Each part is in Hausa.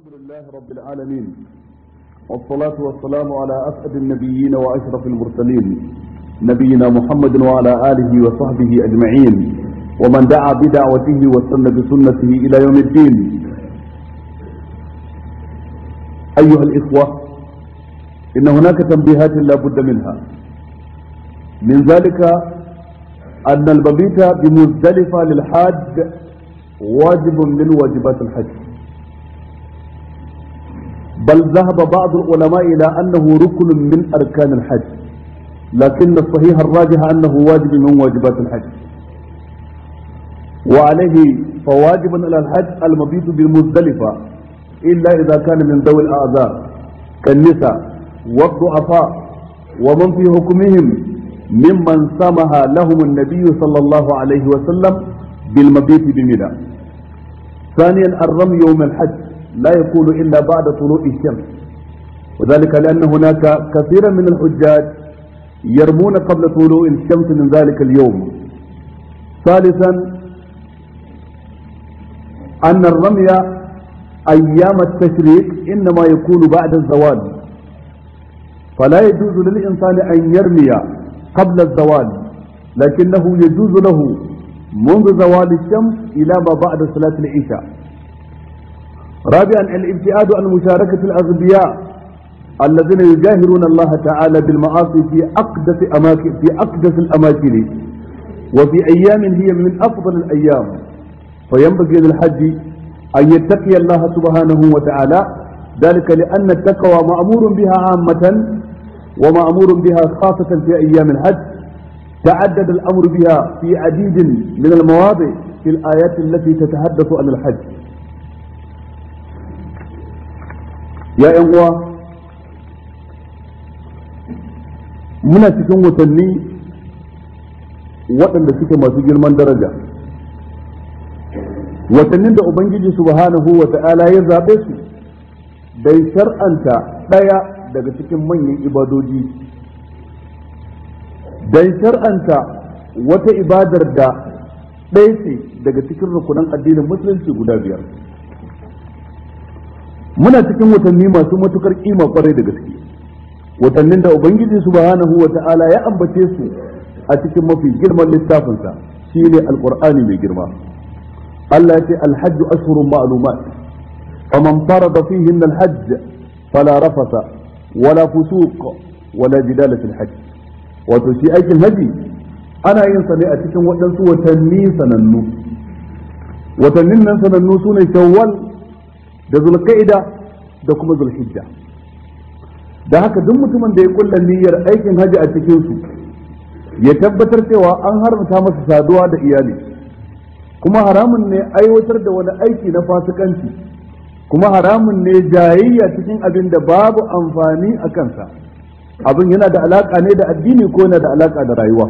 الحمد لله رب العالمين والصلاة والسلام على أسعد النبيين وأشرف المرسلين نبينا محمد وعلى آله وصحبه أجمعين ومن دعا بدعوته واستنى بسنته إلى يوم الدين أيها الإخوة إن هناك تنبيهات لا بد منها من ذلك أن المبيت بمزدلفة للحاج واجب من واجبات الحج بل ذهب بعض العلماء إلى أنه ركن من أركان الحج لكن الصحيح الراجح أنه واجب من واجبات الحج وعليه فواجب على الحج المبيت بالمزدلفة إلا إذا كان من ذوي الأعذار كالنساء والضعفاء ومن في حكمهم ممن سمح لهم النبي صلى الله عليه وسلم بالمبيت بمنى ثانيا الرمي يوم الحج لا يكون إلا بعد طلوع الشمس وذلك لأن هناك كثيرا من الحجاج يرمون قبل طلوع الشمس من ذلك اليوم ثالثا أن الرمي أيام التشريق إنما يكون بعد الزوال فلا يجوز للإنسان أن يرمي قبل الزوال لكنه يجوز له منذ زوال الشمس إلى ما بعد صلاة العشاء رابعا الابتعاد عن مشاركة الأغبياء الذين يجاهرون الله تعالى بالمعاصي في أقدس أماكن في أقدس الأماكن وفي أيام هي من أفضل الأيام فينبغي للحج أن يتقي الله سبحانه وتعالى ذلك لأن التقوى مأمور بها عامة ومأمور بها خاصة في أيام الحج تعدد الأمر بها في عديد من المواضع في الآيات التي تتحدث عن الحج ya ‘yan uwa muna cikin watanni waɗanda suke masu girman daraja watannin da ubangiji subhanahu wa ta'ala ya zaɓe su dai shar'anta ɗaya daga cikin manyan ibadoji dai shar'anta wata ibadar da ɗaya ce daga cikin rukunan addinin musulunci guda biyar muna cikin watanni masu matukar kima kwarai da gaske watannin da ubangiji subhanahu wa ta'ala ya ambace su a cikin mafi girman littafinsa shine alqur'ani mai girma Allah ya ce alhajj ashhurun ma'lumat faman farada fihin alhajj fala rafasa wala fusuq wala jidala fil hajj wato shi aikin haji ana yin sa ne a cikin waɗansu watanni sanannu watannin nan sanannu sune shawwal da zulqa'ida da kuma zulhijja da haka duk mutumin da ya kulla niyyar aikin haji a cikin su ya tabbatar cewa an haramta masa saduwa da iyali kuma haramun ne aiwatar da wani aiki na fasikanci kuma haramun ne jayayya cikin abin da babu amfani a kansa abin yana da alaka ne da addini ko yana da alaka da rayuwa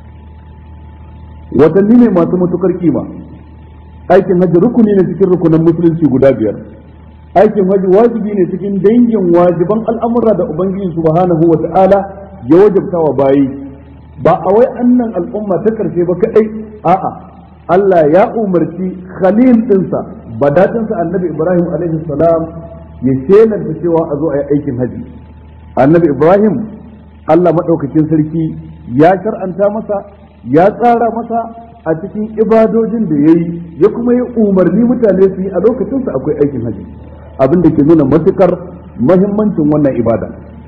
watanni ne masu matukar kima aikin hajji rukuni ne cikin rukunan musulunci guda biyar aikin hajji wajibi ne cikin dangin wajiban al'amura da ubangiji subhanahu wa ta'ala ya wajabta wa bayi ba a wai annan al'umma ta karshe ba kadai a'a Allah ya umarci khalil dinsa badatinsa annabi Ibrahim alaihi salam ya shelanta cewa a zo a yi aikin hajji annabi Ibrahim Allah madaukakin sarki ya shar'anta masa ya tsara masa a cikin ibadojin da ya yi ya kuma yi umarni mutane su yi a lokacinsa akwai aikin haji abin da ke nuna matukar mahimmancin wannan ibada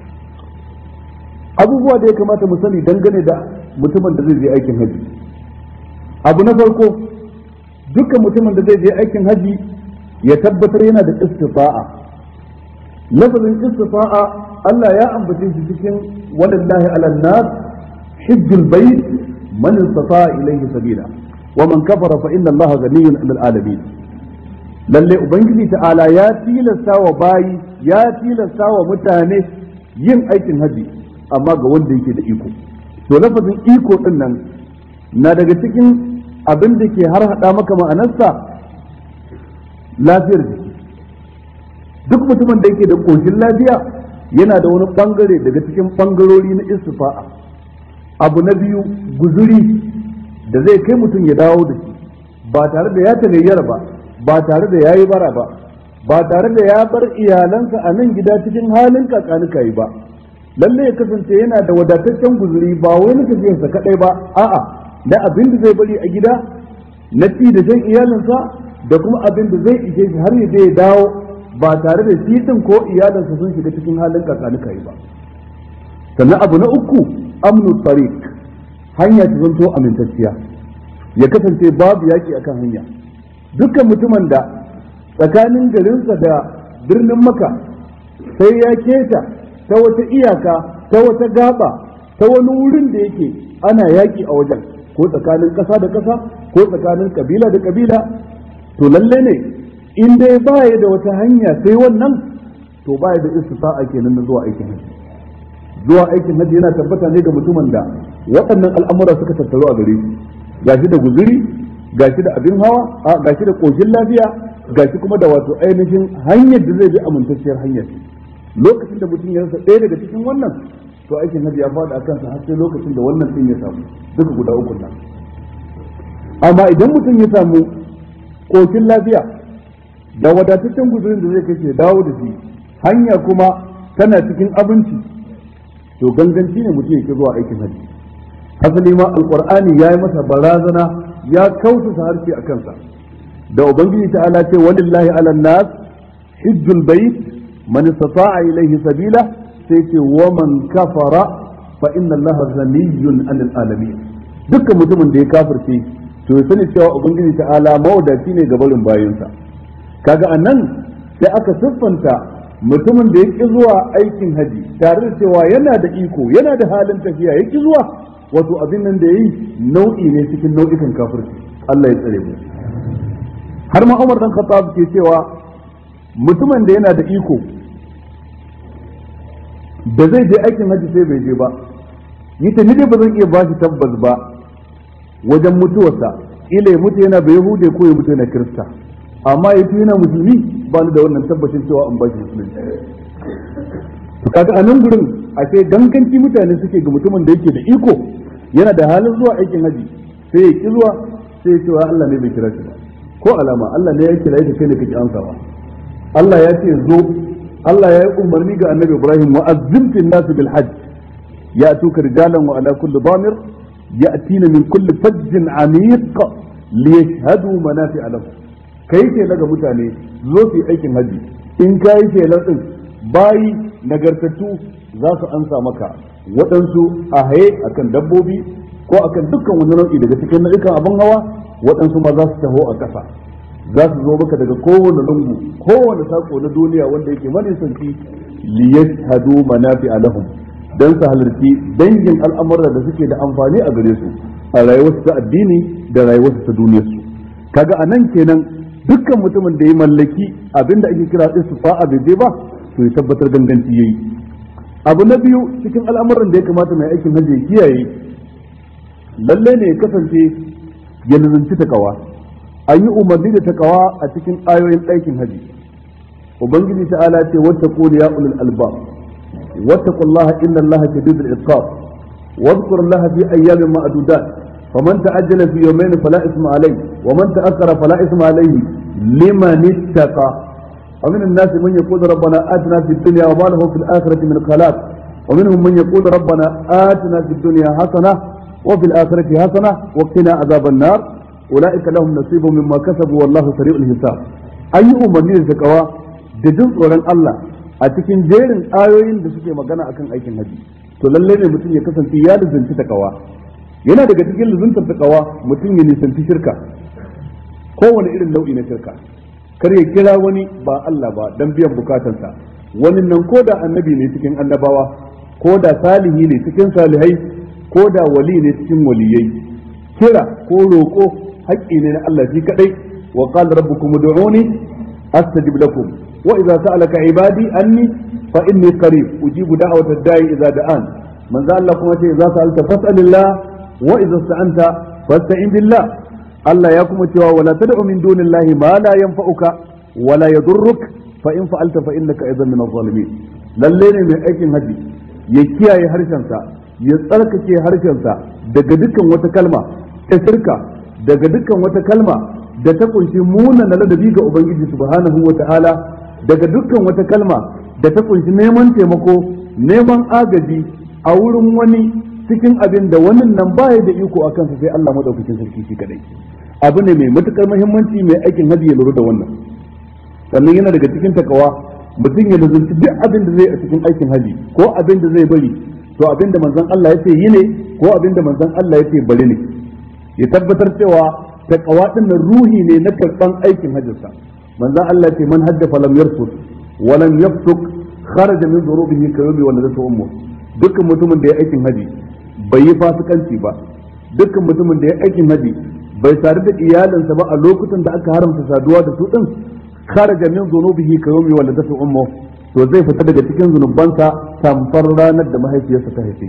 abubuwa da ya kamata mu sani dangane da mutumin da zai je aikin haji abu na farko dukkan mutumin da zai je aikin haji ya tabbatar yana da istifa'a lafazin istifa'a Allah ya ambace shi cikin walillahi ala nas hijjul bayt من استطاع إليه سبيلا ومن كفر فإن الله غني عن العالمين lalle ubangiji ta'ala ya tilasta wa bayi ya tilasta wa mutane yin aikin haji amma ga wanda yake da iko to lafazin iko din nan na daga cikin abin da ke har hada maka ma'anarsa lafiyar jiki duk mutumin da yake da koshin lafiya yana da wani bangare daga cikin bangarori na istifa'a abu na biyu guzuri da zai kai mutum ya dawo da shi ba tare da ya tagayyara ba ba tare da ya yi bara ba ba tare da ya bar iyalansa a nan gida cikin halin kakanuka yi ba lalle ya kasance yana da wadataccen guzuri ba wai na tafiyarsa kadai ba a'a da abin da zai bari a gida na ci da shan iyalinsa da kuma abin da zai ishe shi har ya je ya dawo ba tare da shi din ko iyalinsa sun shiga cikin halin kakanuka yi ba sannan abu na uku amnu tariq hanya ta zanto amintacciya ya kasance babu yaki akan hanya dukkan mutumin da tsakanin garinsa da birnin maka sai ya keta ta wata iyaka ta wata gaba ta wani wurin da yake ana yaki a wajen ko tsakanin ƙasa da ƙasa ko tsakanin kabila da kabila to lalle ne in dai baya da wata hanya sai wannan to baya da istisa'a kenan na zuwa aikin hajji zuwa aikin hajji yana tabbata ne ga mutumin da waɗannan al'amura suka tattaru a gare shi gashi da guzuri gashi da abin hawa a gashi da koshin lafiya gashi kuma da wato ainihin hanyar da zai bi amintacciyar hanyar lokacin da mutum ya rasa ɗaya daga cikin wannan to aikin hajji ya faɗa a kansa har sai lokacin da wannan ɗin ya samu duka guda uku nan amma idan mutum ya samu koshin lafiya da wadataccen guzurin da zai kashe dawo da shi hanya kuma tana cikin abinci to ganganci ne mutum yake zuwa aikin hajji asali ma alqur'ani ya yi masa barazana ya kausa harshe a kansa da ubangiji ta'ala ce walillahi ala nas hijjul bait man istata'a ilayhi sabila sai ce wa man kafara fa inna allaha ghaniyyun 'anil alamin dukkan mutumin da ya kafirce to ya sani cewa ubangiji ta'ala mawadaci ne ga barin bayansa kaga anan sai aka siffanta mutumin da ya ƙi zuwa aikin haji tare da cewa yana da iko yana da halin tafiya ya ƙi zuwa wato abin nan da ya yi nau'i ne cikin nau'ikan kafirci Allah ya tsare mu har ma Umar dan Khattab ke cewa mutumin da yana da iko da zai je aikin haji sai bai je ba yi ta dai ba zan iya ba shi tabbas ba wajen mutuwarsa ila ya mutu yana bai hude ko ya mutu yana kirista amma ya fi yana musulmi ba ni da wannan tabbacin cewa an ba shi musulunci to kaga a nan gurin a sai ganganci mutane suke ga mutumin da yake da iko yana da halin zuwa aikin haji sai ya ki zuwa sai ya cewa Allah ne bai kira shi ba ko alama Allah ne ya kira shi kai ne kake amsawa Allah ya ce zo Allah ya yi umarni ga Annabi Ibrahim wa azzim fi nas bil hajj ya tuka rijalan wa ala kulli damir ya'tina min kulli fajjin amiq liyashhadu manafi'a lahum kai ke daga mutane zo su yi aikin haji in ka yi shelar din bayi nagartattu za su ansa maka waɗansu a haye akan dabbobi ko akan dukkan wani nau'i daga cikin nau'ikan abin hawa waɗansu ma za su taho a ƙasa za su zo maka daga kowane lungu kowane sako na duniya wanda yake manisanci liyashhadu manafi alahum dan su halarci dangin al'amuran da suke da amfani a gare su a rayuwarsu ta addini da rayuwarsu ta duniyarsu kaga anan kenan dukkan mutumin da ya mallaki abinda ake kira istifa'a bai je ba to ya tabbatar ganganci yayi abu na biyu cikin al'amuran da ya kamata mai aikin hajji ya kiyaye lalle ne ya kasance ya nazanci takawa an yi umarni da takawa a cikin ayoyin aikin hajji ubangiji ta'ala ce wata qul ya ulul albab wattaqullaha inna allaha shadidul iqab واذكر الله في أيام معدودات فمن تعجل في يومين فلا إثم عليه ومن تأخر فلا إثم عليه لمن اتقى ومن الناس من يقول ربنا آتنا في الدنيا وما له في الآخرة من خلاق ومنهم من يقول ربنا آتنا في الدنيا حسنة وفي الآخرة حسنة وقنا عذاب النار أولئك لهم نصيب مما كسبوا والله سريع الحساب أي أمني الزكوى دجن tsoron Allah a cikin jerin ayoyin da suke magana akan aikin haji to lalle ne mutum ya kasance ya lizanci takawa yana daga cikin lizantar takawa mutum ya nisanci shirka kowane irin nau'i na shirka kar ya kira wani ba Allah ba dan biyan bukatansa wani nan ko da annabi ne cikin annabawa ko da salihi ne cikin salihai ko da wali ne cikin waliyai kira ko roƙo haƙƙi ne na Allah shi kadai wa qala rabbukum ud'uni astajib lakum wa idza sa'alaka ibadi anni fa inni qarib ujibu da'wata ad-da'i idza da'an manzo Allah kuma ce idza sa'alta fas'alillah wa idza sta'anta fasta'in billah Allah ya kuma cewa wala tad'u min dunillahi ma la yanfa'uka wala yadurruk fa in fa'alta fa innaka idan min adh-dhalimin lalle ne mai aikin haji ya kiyaye harshensa ya tsarkake harshensa daga dukkan wata kalma ta shirka daga dukkan wata kalma da ta kunshi muna na ladabi ga ubangiji subhanahu wa ta'ala daga dukkan wata kalma da ta kunshi neman taimako neman agaji a wurin wani cikin abin da wannan nan baya da iko a kansa sai Allah madaukakin sarki shi kadai abu ne mai matukar muhimmanci mai aikin hajji ya lura da wannan sannan yana daga cikin takawa mutum ya lazunci duk abin da zai a cikin aikin haji ko abin da zai bari to abin da manzon Allah ya ce yi ne ko abin da manzon Allah ya ce bari ne ya tabbatar cewa takawa din nan ruhi ne na karban aikin hajjinsa manzon Allah ya ce man hajja falam yarfut wa lam yafsuk kharaja min dhurubihi ka yawmi waladatu ummu dukkan mutumin da ya aikin haji bai yi fasikanci ba dukkan mutumin da ya aikin haji bai sadu da iyalinsa ba a lokutan da aka haramta saduwa da su din kharaja min dhunubihi ka yawmi waladatu ummu to zai fita daga cikin zunubansa tamfar ranar da mahaifiyarsa ta haife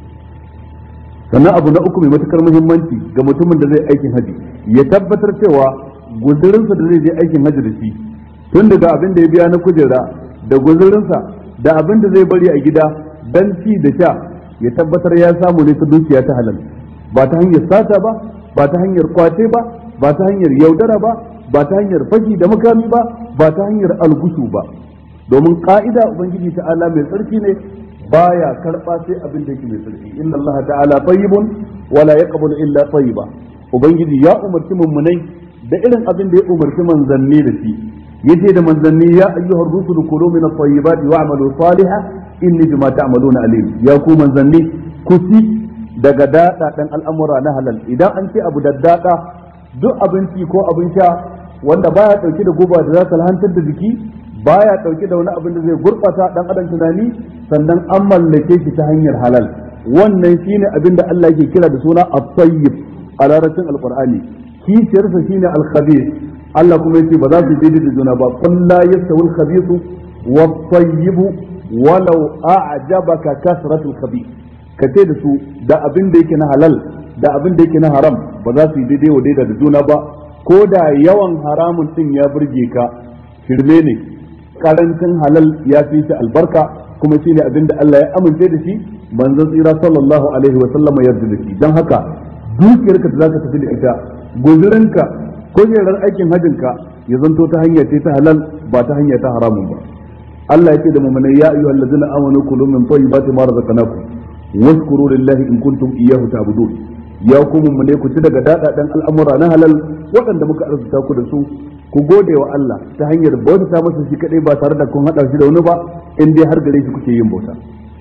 sannan abu na uku mai matukar muhimmanci ga mutumin da zai aikin haji ya tabbatar cewa guzurinsa da zai je aikin haji da shi tun daga abin da ya biya na kujera da guzurinsa da abin da zai bari a gida dan ci da sha ya tabbatar ya samu ne ta dukiya ta halal ba ta hanyar sata ba ba ta hanyar kwace ba ba ta hanyar yaudara ba ba ta hanyar fashi da makami ba ba ta hanyar algushu ba domin ka'ida ubangiji ta'ala mai tsarki ne baya karba sai abin da yake mai tsarki inna allaha ta'ala tayyibun wala yaqbalu illa tayyiba ubangiji ya umarci mummunai da irin abin da ya umarci manzanni da shi yace da manzanni ya ayyuhar rusulu kulu min at-tayyibati wa'malu salihan inni bima ta'maluna alim ya ku manzanni ku ci daga dada dan al'amura na halal idan an ce abu daddada duk abinci ko abin sha wanda baya dauke da guba da za ta lahantar da jiki baya dauke da wani abin da zai gurbata dan adam tunani sannan an mallake shi ta hanyar halal wannan shine abin da Allah yake kira da suna at-tayyib a larabcin alqur'ani kishiyarsa shine al-khabith Allah kuma yace ba za su daidai da juna ba qul la yastawi al-khabith wat-tayyib walau a'jabaka kasratul khabith kace da su da abin da yake na halal da abin da yake na haram ba za su yi daidai wa daidai da juna ba ko da yawan haramun din ya burge ka shirme ne karancin halal ya fi shi albarka kuma shine abin da Allah ya amince da shi manzon tsira sallallahu alaihi wa sallama yarda da shi dan haka dukiyarka da zaka tafi da ita guzurinka kujerar aikin hajinka ya zanto ta hanya ce ta halal ba ta hanya ta haramun ba Allah yake da mu'minai ya ayyuhal ladzina amanu kulu min tayyibati ma razaqnakum washkuru lillahi in kuntum iyyahu ta'budun ya ku mu'mine ku ci daga dadadan al'amura na halal waɗanda muka arzuta ku da su ku gode wa Allah ta hanyar bauta masa shi kadai ba tare da kun hada shi da wani ba in dai har gare shi kuke yin bauta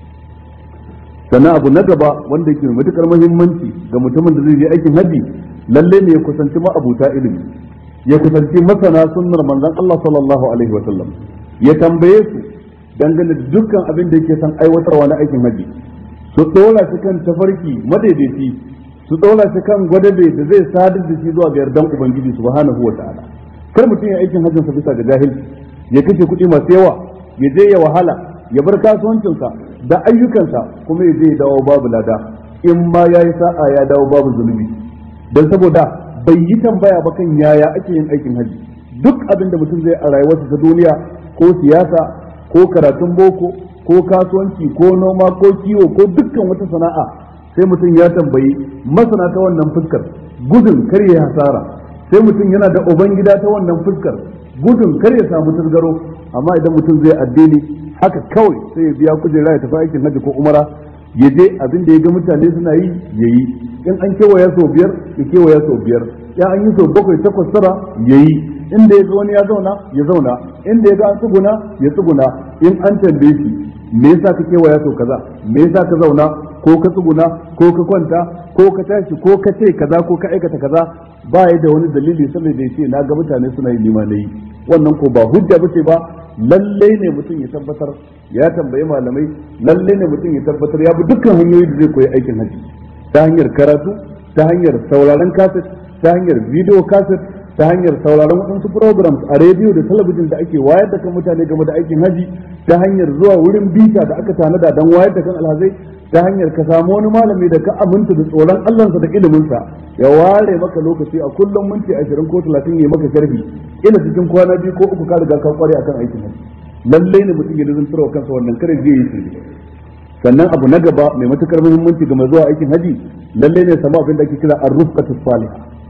sannan abu na gaba wanda yake mai matukar muhimmanci ga mutumin da zai je aikin haji lalle ne ya kusanci ma'abuta ilimi ya kusanci masana sunnar manzon Allah sallallahu alaihi wa sallam ya tambaye su dangane da dukkan abin da yake son aiwatarwa na aikin haji su dora shi kan tafarki madaidaici su dora shi kan gwadabe da zai sadar da shi zuwa ga yardan ubangiji subhanahu wa ta'ala kar mutum ya aikin hajjinsa bisa ga jahilci ya kashe kuɗi masu yawa ya je ya wahala ya bar kasuwancinsa da ayyukansa kuma ya je ya dawo babu lada in ma ya yi sa'a ya dawo babu zunubi don saboda bai yi tambaya ba kan yaya ake yin aikin hajji duk abin da mutum zai a rayuwarsa ta duniya ko siyasa ko karatun boko ko kasuwanci ko noma ko kiwo ko dukkan wata sana'a sai mutum ya tambayi masana ta wannan fuskar gudun kar ya hasara sai mutum yana da ubangida ta wannan fuskar gudun kar ya samu tasgaro amma idan mutum zai addini haka kawai sai ya biya kujera ya tafi aikin hajji ko umara ya je abin da ya ga mutane suna yi ya yi in an kewaya sau biyar ya kewaya sau biyar ya an yi sau bakwai takwas tara ya yi inda ya ga wani ya zauna ya zauna inda ya ga an tsuguna ya tsuguna in an tambaye shi me yasa ka kewaya sau kaza me yasa ka zauna ko ka tsuguna ko ka kwanta ko ka tashi ko ka ce kaza ko ka aikata kaza ba ya da wani dalili saboda ya ce na ga mutane suna yi nima na yi wannan ko ba hujja bace ba lalle ne mutum ya tabbatar ya tambayi malamai lalle ne mutum ya tabbatar ya bi dukkan hanyoyi da zai koyi aikin haji ta hanyar karatu ta hanyar sauraron kaset ta hanyar video kaset ta hanyar sauraron waɗansu programs a rediyo da talabijin da ake wayar da kan mutane game da aikin haji ta hanyar zuwa wurin bita da aka tanada don wayar da kan alhazai ta hanyar ka samu wani malami da ka aminta da tsoron Allahnsa da iliminsa ya ware maka lokaci a kullum minti ashirin ko talatin ya maka sharhi ina cikin kwana biyu ko uku ka riga ka kware akan aikin haji lallai ne mutum ya nizantar wa kansa wannan kare zai yi shirye sannan abu na gaba mai matukar muhimmanci ga mai zuwa aikin haji lallai ne samu abin da ake kira ar-rufqatu salihah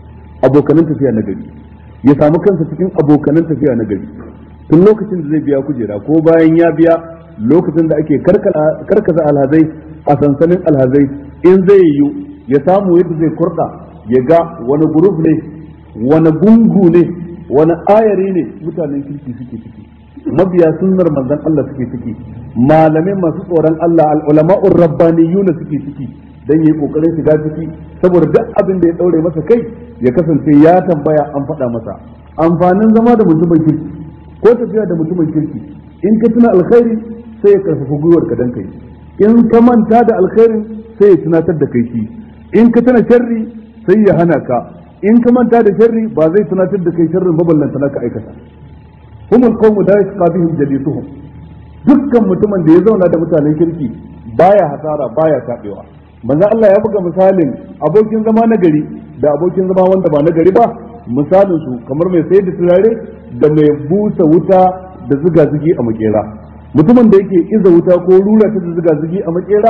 abokanan tafiya na gari ya samu kansa cikin abokanan tafiya na gari tun lokacin da zai biya kujera ko bayan ya biya lokacin da ake karkasa alhazai a sansanin alhazai in zai yiwu ya samu yadda zai kurda ya ga wani guruf ne wani gungu ne wani ayari ne mutanen kirki suke ciki mabiya sunnar manzon Allah suke ciki malamai masu tsoron Allah al-ulama'ur rabbaniyuna suke ciki dan yi kokarin shiga ciki saboda duk abin da ya daure masa kai ya kasance ya tambaya an faɗa masa amfanin zama da mutumin kirki ko tafiya da mutumin kirki in ka tuna alkhairi sai ya karfafa gwiwar ka dan kai in ka manta da alkhairin sai ya tunatar da kai shi in ka tuna sharri sai ya hana ka in ka manta da sharri ba zai tunatar da kai sharrin maballanta naka aikata humul qawmu la yashqa bihim jalisuhum dukkan mutumin da ya zauna da mutanen kirki baya hasara baya tabewa manzo Allah ya buga misalin abokin zama na gari da abokin zama wanda ba na gari ba misalin su kamar mai sayar da turare da mai busa wuta da zuga zugi a makera mutumin da yake iza wuta ko rura ta da zuga zugi a makera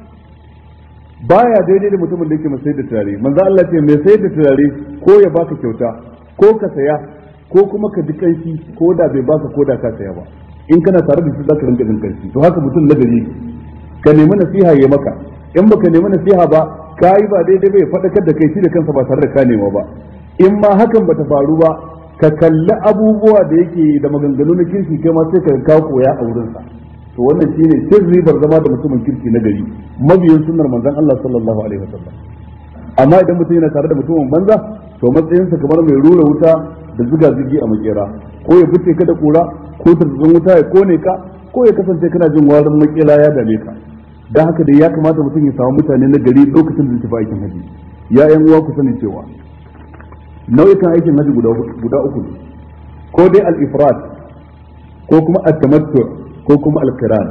baya daidai da mutumin da yake mai sayar da turare manzo Allah ce mai sayar da turare ko ya baka kyauta ko ka saya ko kuma ka ji kanshi ko da bai baka ko da ka saya ba in kana tare da shi zaka rinka jin kanshi to haka mutum na gari ka nemi nasiha ya maka in baka nemi nasiha ba ka yi ba daidai bai faɗakar da kai shi da kansa ba tare da ka nema ba in ma hakan bata faru ba ka kalli abubuwa da yake da maganganu na kirki kai ma sai ka ka koya a wurinsa to wannan shine sirri ribar zama da mutumin kirki na gari mabiyin sunnar manzon Allah sallallahu alaihi wasallam amma idan mutum yana tare da mutumin banza to matsayinsa kamar mai rura wuta da zuga zugi a makera ko ya fice ka da kura ko tarzan wuta ya kone ka ko ya kasance kana jin warin makera ya dame ka dan haka dai ya kamata mutum ya samu mutane na gari lokacin da tafi aikin haji ya yan uwa ku sani cewa nau'ikan aikin haji guda guda uku ne ko dai al-ifrad ko kuma at-tamattu ko kuma al-qiran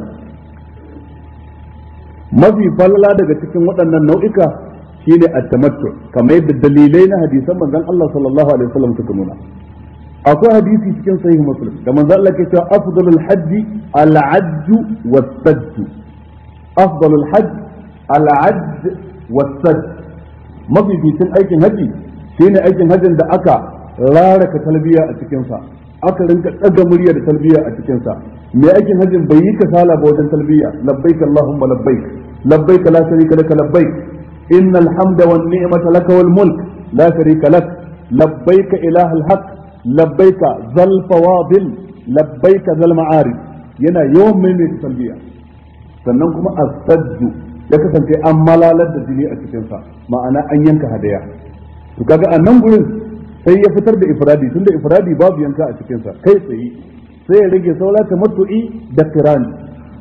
mafi falala daga cikin waɗannan nau'ika shine at-tamattu kamar yadda dalilai na hadisan manzon Allah sallallahu alaihi wasallam suka nuna akwai hadisi cikin sahih muslim da manzon Allah ke cewa afdalul hajji al-ajj was-sajj afdalul hajj al-ajj was-sajj mafificin aikin haji shine aikin hajjin da aka raraka talbiya a cikin sa aka rinka daga murya da talbiya a cikin sa mai aikin hajjin bai yi kasala ba wajen talbiya labbaik allahumma labbaik labbaik la sharika laka labbaik innal hamda wan ni'mata laka wal mulk la sharika lak labbaik ilaha al haq labbaik zal fawadil labbaik zal ma'arif yana yawan mai talbiya sannan kuma as-sajju ya kasance an malalar da jini a cikin sa ma'ana an yanka hadaya to kaga a nan gurin sai ya fitar da ifradi tunda ifradi babu yanka a cikin sa kai tsaye sai ya rage saura tamattu'i da kirani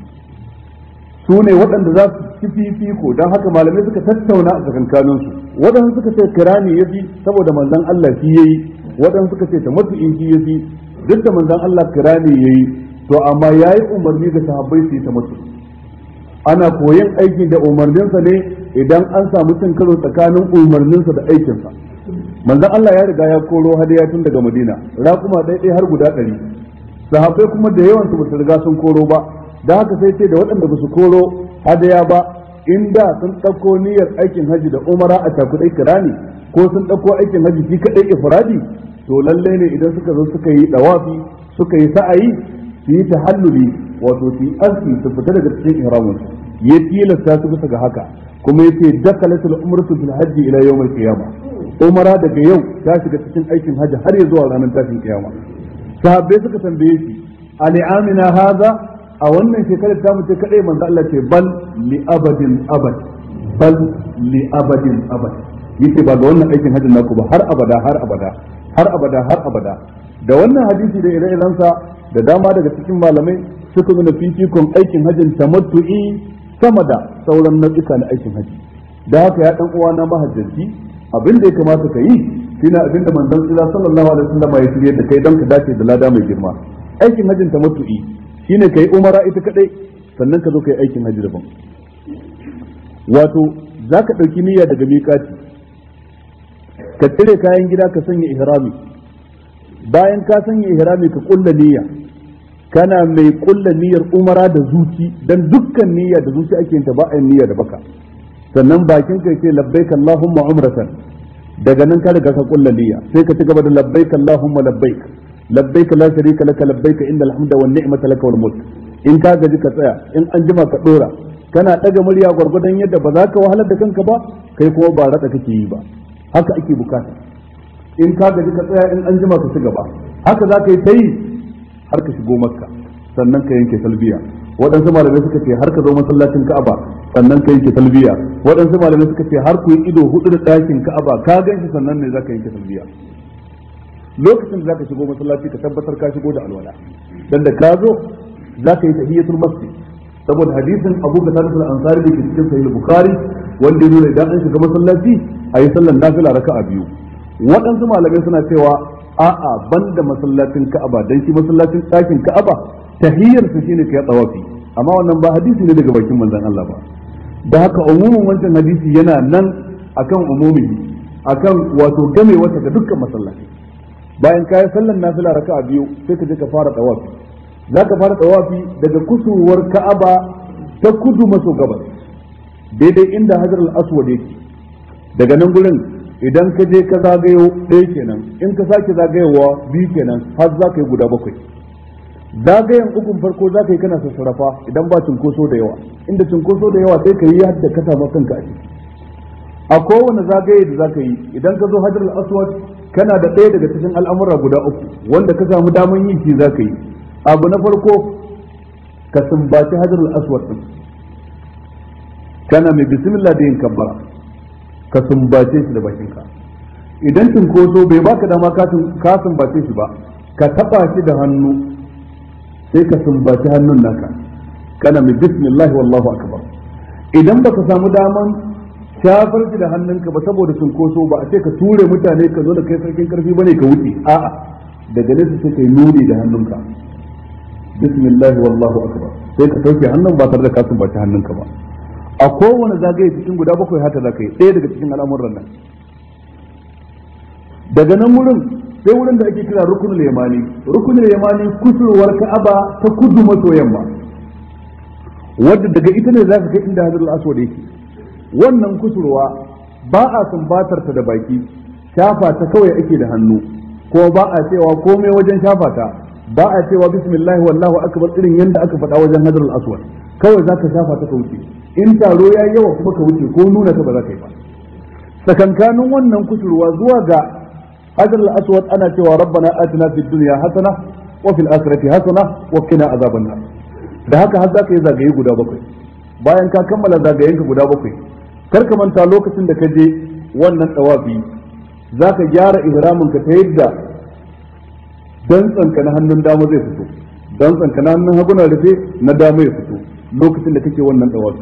su ne waɗanda za su ci fifiko don haka malamai suka tattauna a tsakankanin su waɗanda suka ce kirani ya fi saboda manzon Allah shi yayi waɗanda suka ce tamattu'i shi ya fi duk da manzon Allah kirani yayi to amma yayi umarni ga sahabbai su yi tamattu'i ana koyon aiki da umarninsa ne idan an samu cin karo tsakanin umarninsa da aikinsa manzon Allah ya riga ya koro hadaya tun daga Madina raƙuma ɗaya har guda ɗari sahabbai kuma da yawan su ba su riga sun koro ba da haka sai ce da waɗanda ba su koro hadaya ba inda sun ɗauko niyyar aikin haji da umara a cakuɗai kirani ko sun ɗauko aikin haji shi kaɗai ifradi to lallai ne idan suka zo suka yi ɗawafi suka yi sa'ayi su yi tahalluli wato su yi aski su fita daga cikin ihramin su ya tilasta su bisa ga haka kuma yace dakalatul umratu fil hajji ila yawm al qiyamah umara daga yau ta shiga cikin aikin hajji har ya zuwa ranar tashin kiyama sahabbai suka tambaye shi ali amina haza a wannan shekarar ta mutu kadai manzo Allah ce bal li abadin abad bal li abadin abad yace ba ga wannan aikin hajjin naku ba har abada har abada har abada har abada da wannan hadisi da ire-irensa da dama daga cikin malamai suka nuna fifikon aikin hajjin tamattu'i sama da sauran nau'ika na aikin hajji da haka ya dan uwa na mahajjanci abin da ya kamata ka yi shine abin da manzon tsira sallallahu alaihi wasallam ya shirye da kai don ka dace da lada mai girma aikin hajjin tamattu'i shine kai umara ita kadai sannan ka zo kai aikin hajji daban wato zaka dauki niyya daga miƙati ka cire kayan gida ka sanya ihrami bayan ka sanya ihrami ka kulla niyya kana mai kulla niyyar umara da zuci dan dukkan niyya da zuci ake yin ta ba a niyya da baka sannan bakin ka ce labbaik allahumma umratan daga nan ka riga ka kulla niyya sai ka ci gaba da labbaik allahumma labbaik labbaik la sharika laka labbaik innal hamda wan ni'mata laka wal mulk in ka gaji ka tsaya in an jima ka dora kana daga murya gwargwadon yadda ba za ka wahalar da kanka ba kai kuma ba rada kake yi ba haka ake bukata in ka gaji ka tsaya in an jima ka ci gaba haka za ka yi ta yi har ka shigo makka sannan ka yanke talbiya waɗansu malamai suka ce har ka zo masallacin ka'aba sannan ka yanke talbiya waɗansu malamai suka ce har ku yi ido hudu da ɗakin ka'aba ka gan shi sannan ne za ka yanke talbiya lokacin da za ka shigo masallaci ka tabbatar ka shigo da alwala dan da ka zo za ka yi tahiyatul masjid saboda hadisin Abu Bakar al-Ansari da ke cikin Sahih Bukhari wanda ya nuna idan an shiga masallaci a yi sallar nafila raka'a biyu waɗansu malamai suna cewa a'a banda masallacin Ka'aba dan shi masallacin ɗakin Ka'aba tahiyyar su shine kai tsawafi amma wannan ba hadisi ne daga bakin manzon Allah ba da haka umumin wancan hadisi yana nan akan umumi akan wato game wata ga dukkan masallaci bayan ka yi sallar nafila raka'a biyu sai ka je ka fara tsawafi za ka fara tsawafi daga kusurwar Ka'aba ta kudu maso gabas daidai inda Hajar al-Aswad yake daga nan gurin idan ka je ka zagayo ɗaya kenan in ka sake zagayowa biyu kenan har za ka yi guda bakwai zagayen ukun farko za ka yi kana sassarafa idan ba cunkoso da yawa inda cunkoso da yawa sai ka yi yadda ka samu kanka a ciki a kowane zagaye da za ka yi idan ka zo hajar al-aswad kana da ɗaya daga cikin al'amura guda uku wanda ka samu daman yin shi za ka yi abu na farko ka sumbaci hajar al-aswad din kana mai bismillah da yin kabbara ka sumbace shi da bakinka idan cinkoso bai baka dama ka sumbace shi ba ka taba shi da hannu sai ka sumbaci hannun naka kana mai bismillah wallahu akbar idan baka samu daman shafar shi da hannunka ba saboda cinkoso ba a ce ka ture mutane ka zo da kai sarkin karfi bane ka wuce a'a daga nesa sai kai nuni da hannunka bismillah wallahu akbar sai ka sauke hannun ba tare da ka sumbaci hannunka ba a kowane zagaye cikin guda bakwai haka za ka yi ɗaya daga cikin al'amuran nan daga nan wurin sai wurin da ake kira rukunul yamani rukunul yamani kusurwar ka'aba ta kudu maso yamma wadda daga ita ne za ka kai inda hajar al-aswad yake wannan kusurwa ba a sumbatar ta da baki shafa ta kawai ake da hannu ko ba a cewa komai wajen shafa ta ba a cewa bismillah wallahu akbar irin yanda aka faɗa wajen hajar al-aswad kawai za ka shafa ta ka wuce in taro ya yawa kuma ka wuce ko nuna ta ba za ka yi ba tsakankanin wannan kusurwa zuwa ga hajar al-aswad ana cewa rabbana atina fid dunya hasana wa fil akhirati hasana wa qina azaban nar da haka har za ka yi zagaye guda bakwai bayan ka kammala zagayenka guda bakwai kar ka manta lokacin da ka je wannan tawafi za ka gyara ihramin ka ta yadda dantsanka na hannun dama zai fito dantsanka na hannun hagu na rufe na dama ya fito lokacin da kake wannan tawafi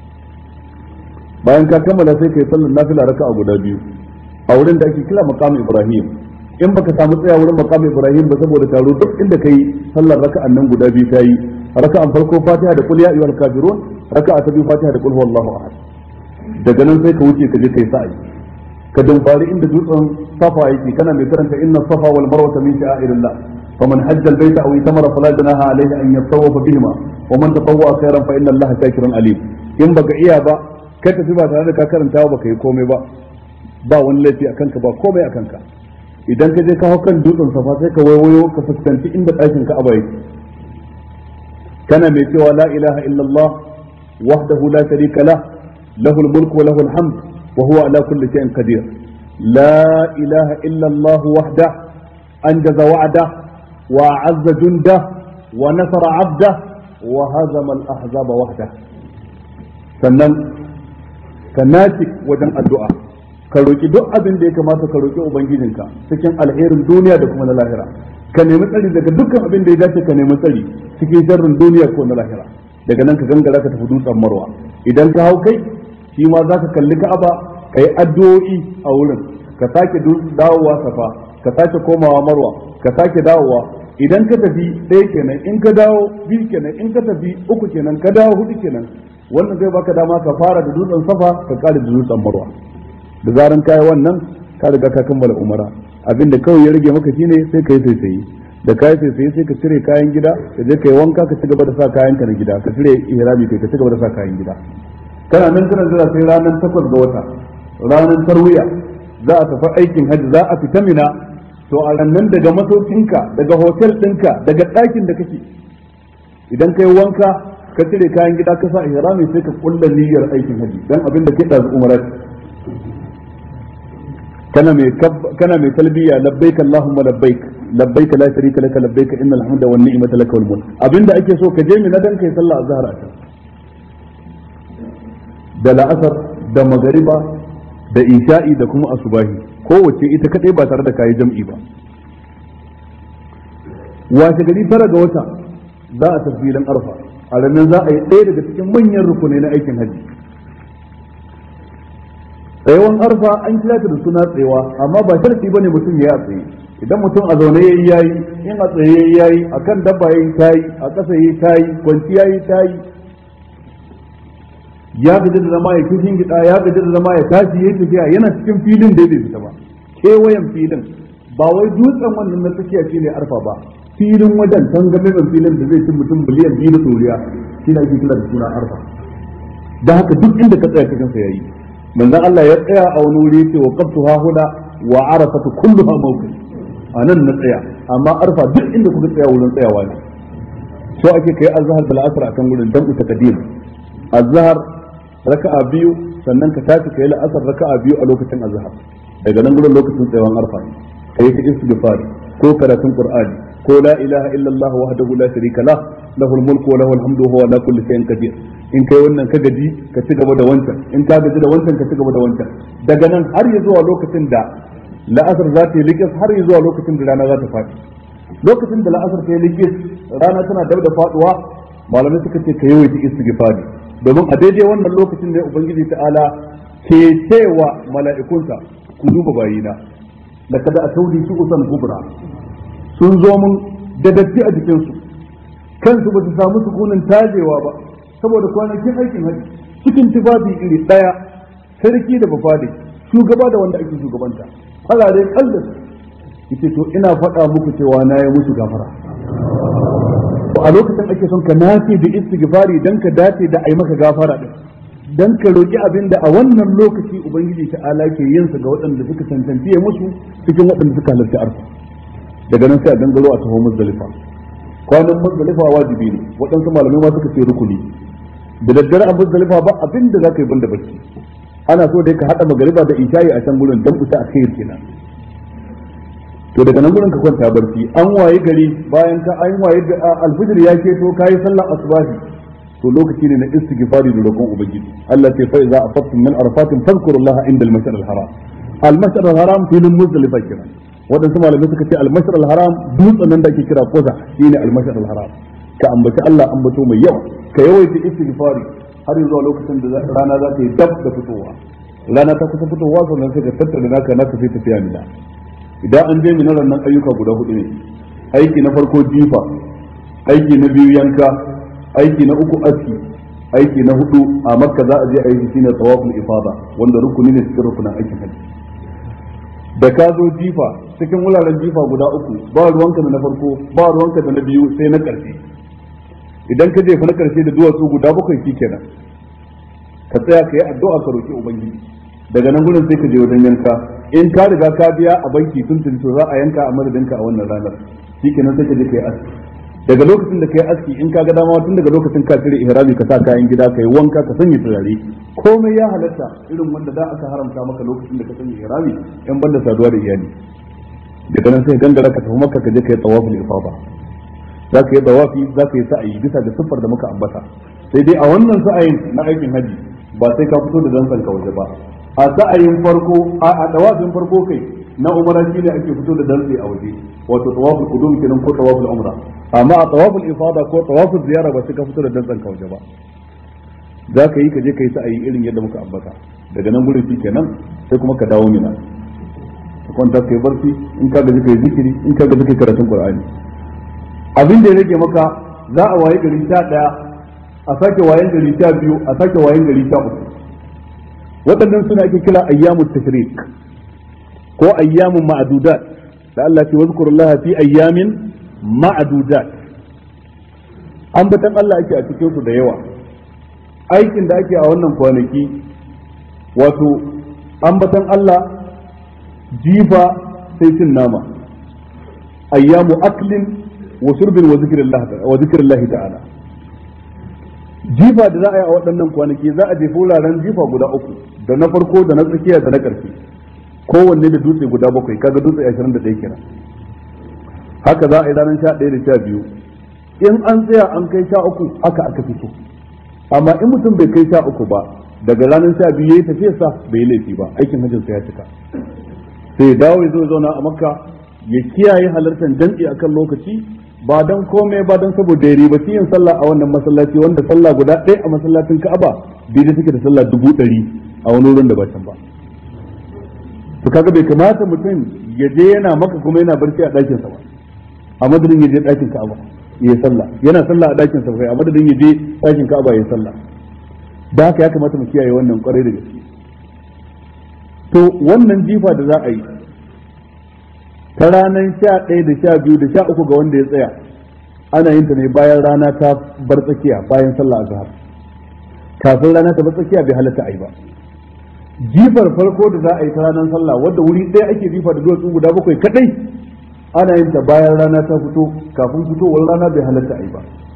bayan ka kammala sai kai sallar nafila raka'a guda biyu a wurin da ake kira maqam ibrahim in baka samu tsaya wurin maqam ibrahim ba saboda taro duk inda kai sallar raka'an nan guda biyu tayi raka'an farko fatiha da qul ya ayyuhal kafirun raka'a ta biyu fatiha da qul huwallahu ahad daga nan sai ka wuce ka je kai sa'i ka dumfari inda dutsen safa yake kana mai karanta inna safa wal marwa min sha'irillah فمن حج البيت او اعتمر فلا جناح عليه ان يطوف بهما ومن تطوع خيرا فان الله شاكر عليم in baka iya ba ka tafi ba tare da ka karanta ba ka yi komai ba ba wani laifi a kanka ba komai a kanka idan ka je ka hau kan dutsen safa sai ka waiwayo ka fuskanci inda ɗakin ka aba yake kana mai cewa la ilaha illallah wahdahu la sharika lah lahul mulku wa lahul hamd wa huwa ala kulli shay'in qadir la ilaha illallah wahda anjaza wa'da wa azza junda wa nasara 'abda wa hazama al-ahzaba wahda sannan ka naci wajen addu'a ka roki duk abin da ya kamata ka roki ubangijinka cikin alherin duniya da kuma na lahira ka nemi tsari daga dukkan abin da ya dace ka nemi tsari cikin sharrin duniya ko na lahira daga nan ka gangara ka tafi dutsen marwa idan ka hau kai shi ma za ka kalli ka'aba ka yi addu'o'i a wurin ka sake dawowa safa ka sake komawa marwa ka sake dawowa idan ka tafi ɗaya kenan in ka dawo biyu kenan in ka tafi uku kenan ka dawo hudu kenan wannan zai baka dama ka fara da dutsen safa ka kare da dutsen marwa da zaran kayi wannan ka riga ka kammala umara abinda kawai ya rage maka shine sai ka yi saisaye da kayi saisaye sai ka cire kayan gida ka je ka yi wanka ka ci gaba da sa kayan ka na gida ka cire ihrami kai ka ci gaba da sa kayan gida kana nan kana jira sai ranar takwas ga wata ranar tarwiya za a tafi aikin hajji za a fita mina to a rannan daga masaukinka daga hotel ɗinka daga ɗakin da kake idan kai wanka ka cire kayan gida ka sa ihrami sai ka kulla niyyar aikin hajji dan abin da ke da umara kana mai kana mai talbiya labbaik allahumma labbaik labbaik la sharika laka labbaik innal hamda wan ni'mata laka wal mulk abinda ake so ka je mina dan kai sallah azhar a can da la'asar da magariba da isha'i da kuma asubahi kowace ita kadai ba tare da kayi jam'i ba washe gari tara ga wata za a tafi filin arfa a ranar za a yi ɗaya daga cikin manyan rukunai na aikin hajji tsayawan arfa an kira ta da suna tsayawa amma ba sharti bane mutum ya yi a tsaye idan mutum a zaune yayi yayi in a tsaye yayi yayi akan dabba yayi tayi a ƙasa yayi tayi kwanci yayi tayi ya gaji da zama ya kishin gida ya gaji da zama ya tashi yayi tafiya yana cikin filin da bai fita ba kewayen filin ba wai dutsen wannan na tsakiya shine arfa ba filin wajen tangamen filin da zai ci mutum biliyan biyu da tsoriya shi ake kira da suna arfa da haka duk inda ka tsaya cikin sa yayi manzon Allah ya tsaya a wani wuri yace wa qabtu ha huda wa arafatu kulluha mawqif anan na tsaya amma arfa duk inda kuka tsaya wurin tsayawa ne so ake kai azhar bil asr akan gurin dan ku takadim azhar raka'a biyu sannan ka tashi kai la'asar raka'a biyu a lokacin azhar daga nan gurin lokacin tsayawan arfa ne kai ta istighfar ko karatun qur'ani ko la ilaha illallah wahdahu la sharika lah lahul mulku wa lahul hamdu wa huwa ala kulli shay'in qadir in kai wannan ka gaji ka ci gaba da wancan in ka gaji da wancan ka ci gaba da wancan daga nan har ya zuwa lokacin da la'asar za ta yi likis har ya zuwa lokacin da rana za ta faɗi lokacin da la'asar ta yi likis rana tana dab da faduwa malamai suka ce ka yawaita istighfari domin a daidai wannan lokacin ne ubangiji ta'ala ke cewa mala'ikunsa ku duba bayina laqad atawli su'usan kubra sun zo mun da datti a jikinsu kansu ba su samu sukunin tajewa ba saboda kwanakin aikin haji cikin tufafi iri daya sarki da bafade shugaba da wanda ake shugabanta farare kallas yace to ina faɗa muku cewa na yi musu gafara a lokacin ake son ka nace da istighfari dan ka dace da ai maka gafara din dan ka roki abin da a wannan lokaci ubangiji ta'ala ke yin sa ga waɗanda suka tantance musu cikin waɗanda suka halarci arfa daga nan sai a gangaro a taho muzdalifa kwanan muzdalifa wajibi ne waɗansu malamai ma suka ce rukuni da daddare a muzdalifa ba abin da zaka yi banda bacci ana so dai ka hada magariba da isha'i a can gurin dan uta a kai kenan to daga nan gurin ka kwanta barci an waye gari bayan ka an waye alfijir ya keto kai sallar asubahi to lokaci ne na istighfari da roƙon ubangiji Allah ce fa iza afattum min arfatin fadhkurullaha inda al-mash'ar al-haram al-mash'ar al-haram filin muzdalifa kenan waɗansu malamai suka ce almashar al-haram dutsen nan da ake kira koza shine almashar al-haram ka ambaci Allah ambato mai yawa ka yawaita istighfari har zuwa lokacin da rana za ta yi dab da fitowa rana ta kusa fitowa sannan sai ka tattara naka naka sai tafiya mina idan an je mina nan ayyuka guda hudu ne aiki na farko jifa aiki na biyu yanka aiki na uku aski aiki na hudu a makka za a je aiki shine tawaful ifada wanda rukuni ne cikin rukunin aikin hajji da ka zo jifa cikin wuraren jifa guda uku ba ruwanka da na farko ba ruwanka da na biyu sai na ƙarshe idan ka jefa na ƙarshe da duwatsu guda bakwai shi kenan ka tsaya ka yi addu'a ka roki ubangiji daga nan gurin sai ka je wajen yanka in ka riga ka biya a banki tun tun to za a yanka a madadinka a wannan ranar shi kenan sai ka je ka yi aski daga lokacin da ka yi aski in ka ga dama tun daga lokacin ka cire ihrami ka sa kayan gida ka yi wanka ka sanya turare komai ya halatta irin wanda da aka haramta maka lokacin da ka sanya ihrami in banda saduwa da iyali daga nan sai gangara ka tafi maka ka je ka yi tawaful ifada za ka yi tawafi za ka yi sa'ayi bisa ga siffar da muka ambata sai dai a wannan sa'ayin na aikin haji ba sai ka fito da dantsan ka waje ba a sa'ayin farko a tawafin farko kai na umara shine ake fito da dantse a waje wato tawaful qudum kenan ko tawaful umra amma a tawaful ifada ko tawaful ziyara ba sai ka fito da dantsan ka waje ba za ka yi ka je ka yi sa'ayi irin yadda muka ambata daga nan gurin shi kenan sai kuma ka dawo mina ka kwanta kai barci in ka gaji kai zikiri in ka gaji kai karatun qur'ani abin da ya rage maka za a waye gari sha daya a sake wayen gari sha biyu a sake wayen gari sha uku waɗannan suna ake kira ayyamut tashrik ko ayyamun ma'adudat da Allah ce wazkurullaha fi ayyamin ma'adudat ambatan Allah ake a cikin su da yawa aikin da ake a wannan kwanaki wato ambatan Allah jifa sai cin nama ayyamu aklin wa surbin wa zikrillah ta'ala jifa da za a yi a waɗannan kwanaki za a jefa wuraren jifa guda uku da na farko da na tsakiya da na ƙarshe kowanne da dutse guda bakwai kaga dutse ashirin da ɗaya kenan haka za a yi ranar sha ɗaya da sha biyu in an tsaya an kai sha uku haka aka fito amma in mutum bai kai sha uku ba daga ranar sha biyu ya yi tafiyarsa bai yi laifi ba aikin hajjinsa ya cika sai ya dawo ya zo zauna a makka ya kiyaye halartar jam'i akan lokaci ba don komai ba don saboda ya ribaci yin sallah a wannan masallaci wanda sallah guda ɗaya a masallacin ka'aba daidai suke da sallah dubu ɗari a wani wurin da ba can ba to kaga bai kamata mutum ya je yana maka kuma yana barci a ɗakinsa ba a madadin ya je ɗakin ka'aba ya sallah yana sallah a ɗakin sa a madadin ya je ɗakin ka'aba ya sallah da haka ya kamata mu kiyaye wannan kwarai da gaske to wannan jifa da za a yi ta ranar sha ɗaya da sha biyu da sha uku ga wanda ya tsaya ana yin ta ne bayan rana ta bar tsakiya bayan sallah azhar kafin rana ta bar tsakiya bai halatta a yi ba jifar farko da za a yi ta ranar sallah wadda wuri ɗaya ake jifa da duwatsu guda bakwai kadai ana yin ta bayan rana ta fito kafin fitowar rana bai halatta a yi ba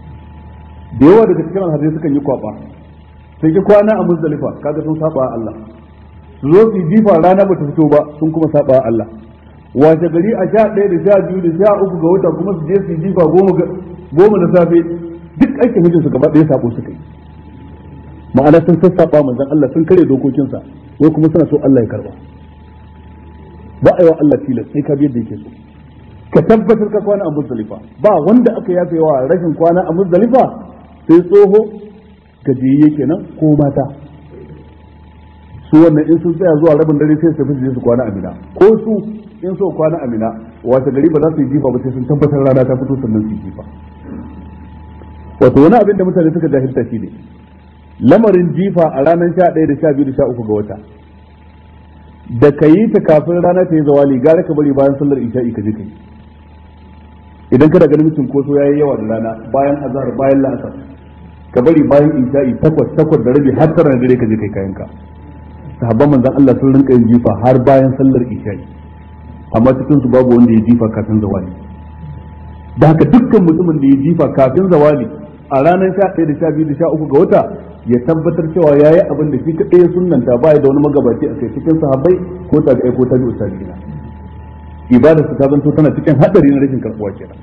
da yawa daga cikin alhazai sukan yi kwaba sai ki kwana a muzdalifa kaga sun saba Allah su zo su jifa rana ba ta fito ba sun kuma saba Allah wace gari a sha ɗaya da sha biyu da sha uku ga wata kuma su je su jifa goma da safe duk aikin hujjar su gaba ɗaya sabo suka yi ma'ana sun sassaba manzon Allah sun kare dokokinsa wai kuma suna so Allah ya karba ba a yi wa Allah tilas sai ka biyar da yake so ka tabbatar ka kwana a muzdalifa ba wanda aka yafe wa rashin kwana a muzdalifa sai tsoho gajiyayye kenan ko mata su wannan in sun tsaya zuwa rabin dare sai su tafi su kwana a mina ko su in so kwana a mina wata gari ba za su yi jifa ba sai sun tabbatar rana ta fito sannan su yi jifa wato wani abin da mutane suka jahilta shi ne lamarin jifa a ranar sha ɗaya da sha biyu da sha uku ga wata da ka yi ta kafin rana ta yi zawali gara ka bari bayan sallar isha'i ka je ka yi idan kada ganin mutum ko ya yi yawa da rana bayan azhar bayan la'asar ka bari bayan isha'i takwas takwas da rabi har tara dare ka je kai kayanka sahabban manzon Allah sun rinka yin jifa har bayan sallar isha'i amma cikin su babu wanda ya jifa kafin zawali da haka dukkan mutumin da ya jifa kafin zawali a ranar sha ɗaya da sha biyu da sha uku ga wata ya tabbatar cewa ya yi abin da shi kaɗai ya sunanta ba da wani magabaci a kai cikin sahabbai ko tabi'ai ko tabi'u tabi'ina ibada su ta zanto tana cikin haɗari na rashin karɓuwa kenan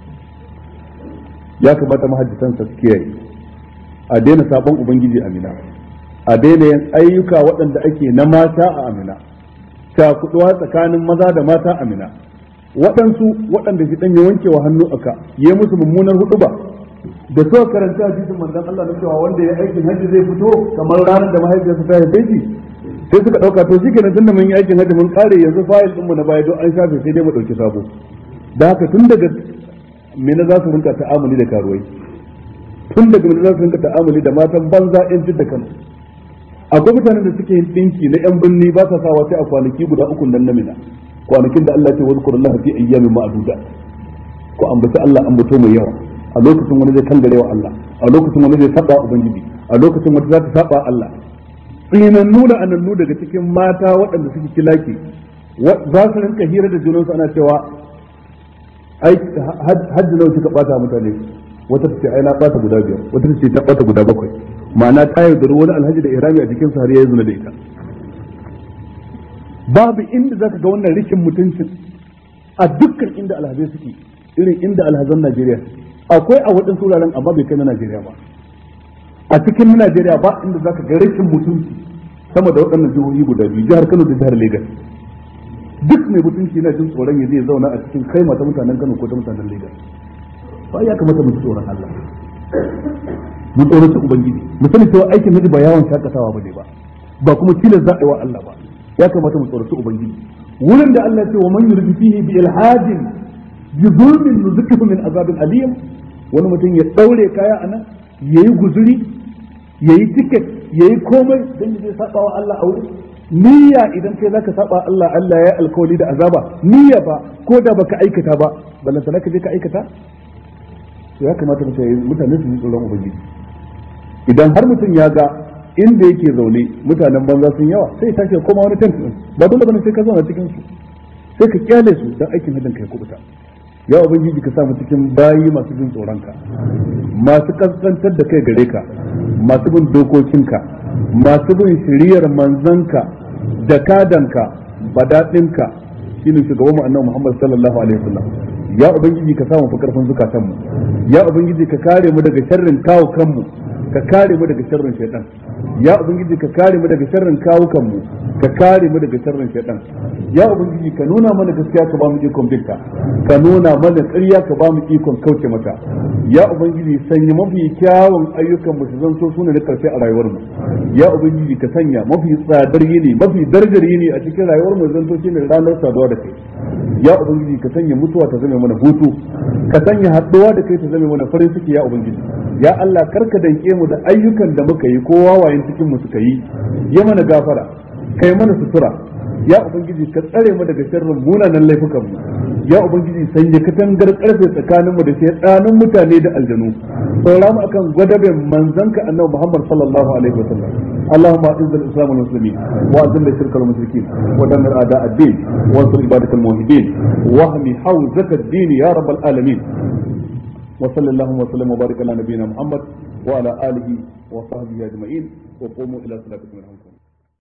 ya kamata mahajjitan su kiyaye a daina sabon ubangiji amina a daina yin ayyuka waɗanda ake na mata a amina cakuɗuwa tsakanin maza da mata amina waɗansu waɗanda shi ɗan ya wanke wa hannu aka yi musu mummunar huɗu ba da suka karanta hadisin manzon Allah na cewa wanda ya aikin hajji zai fito kamar ranar da mahaifiyarsa ta haife shi sai suka dauka to shikenan tunda mun yi aikin hajji mun kare yanzu fayil din mu na baya don an shafe sai dai mu dauki sabo da haka tun daga mena za su rinka ta'amuli da karuwai tun daga mena za su rinka ta'amuli da matan banza yan da kanu akwai mutanen da suke yin dinki na yan binni ba sa sawa sai a kwanaki guda uku nan na mina kwanakin da Allah ya ce wazkurullaha fi ayyamin ma'dudat ko ambaci Allah ambato mai yawa a lokacin wani zai kangare wa Allah a lokacin wani zai saba ubangiji a lokacin wani za ta saba Allah tsinannu da anannu daga cikin mata waɗanda suke kilaki za su rinka hira da junansu ana cewa ai hajji nawa kika bata mutane wata ta ce ai na bata guda biyar wata ta ce ta bata guda bakwai ma'ana ta yaudari wani alhaji da ihrami a cikin har ya zuna da ita babu inda zaka ga wannan rikin mutuncin a dukkan inda alhazai suke irin inda alhazan Najeriya akwai a waɗansu wuraren amma bai kai na Najeriya ba a cikin Najeriya ba inda zaka ga rashin mutunci sama da waɗannan jihohi guda biyu jihar Kano da jihar Lagos duk mai mutunci yana jin tsoron ya zai zauna a cikin kaima ta mutanen Kano ko ta mutanen Lagos ba ya kamata mu ji tsoron Allah mu tsoron ubangiji mu sani cewa aikin miji ba yawon shakatawa bane ba ba kuma tilas za a yi wa Allah ba ya kamata mu tsoron ubangiji wurin da Allah ya ce wa man yurdi fihi bi ilhadin bi zulmin nuzukihu min azabin alim wani mutum ya daure kaya anan yayi guzuri yayi ticket yayi komai dan ya saba wa Allah a wurin niyya idan kai zaka saba Allah Allah ya alkawali da azaba niyya ba ko da baka aikata ba ballan sanaka je ka aikata to ya kamata mutane su yi tsoron ubangiji idan har mutum ya ga inda yake zaune mutanen banza sun yawa sai ya tashi koma wani tent ba dole bane sai ka zauna cikin su sai ka kyale su dan aikin hajjin kai kubuta ya ubangiji ka sa mu cikin bayi masu jin tsoronka masu kaskantar da kai gare ka masu bin dokokinka masu bin shiriyar manzanka da kadanka badaɗinka shine shugaban mu annabi Muhammad sallallahu alaihi wasallam ya ubangiji ka samu fi karfin zukatan mu ya ubangiji ka kare mu daga sharrin kawo kanmu ka kare mu daga sharrin shaitan ya ubangiji ka kare mu daga sharrin kawo kanmu ka kare mu daga sharrin shaitan ya ubangiji ka nuna mana gaskiya ka ba mu ikon binta ka nuna mana ƙarya ka ba mu ikon kauce mata ya ubangiji sanya mafi kyawun ayyukan mu su zanto su ne na karshe a rayuwar mu ya ubangiji ka sanya mafi tsadar yini mafi darajar yini a cikin rayuwar mu zanto shine ranar saduwa da kai ya ubangiji ka sanya mutuwa ta zame mana hutu ka sanya haɗuwa da kai ta zame mana farin ciki ya ubangiji ya Allah karka danke mu da ayyukan da muka yi ko wawayen cikin mu suka yi ya mana gafara kai mana sutura ya ubangiji ka tsare mu daga sharrin munanan laifukan mu ya ubangiji sanya katangar karfe tsakanin mu da shaytanin mutane da aljanu saura mu akan gwadaben manzanka annabi Muhammad sallallahu alaihi wasallam اللهم اعز الاسلام والمسلمين واذل الشرك والمشركين ودمر اعداء الدين وانصر عبادك الموحدين واهم حوزه الدين يا رب العالمين وصلى اللهم وسلم وبارك على نبينا محمد وعلى اله وصحبه اجمعين وقوموا الى صلاتكم الحمد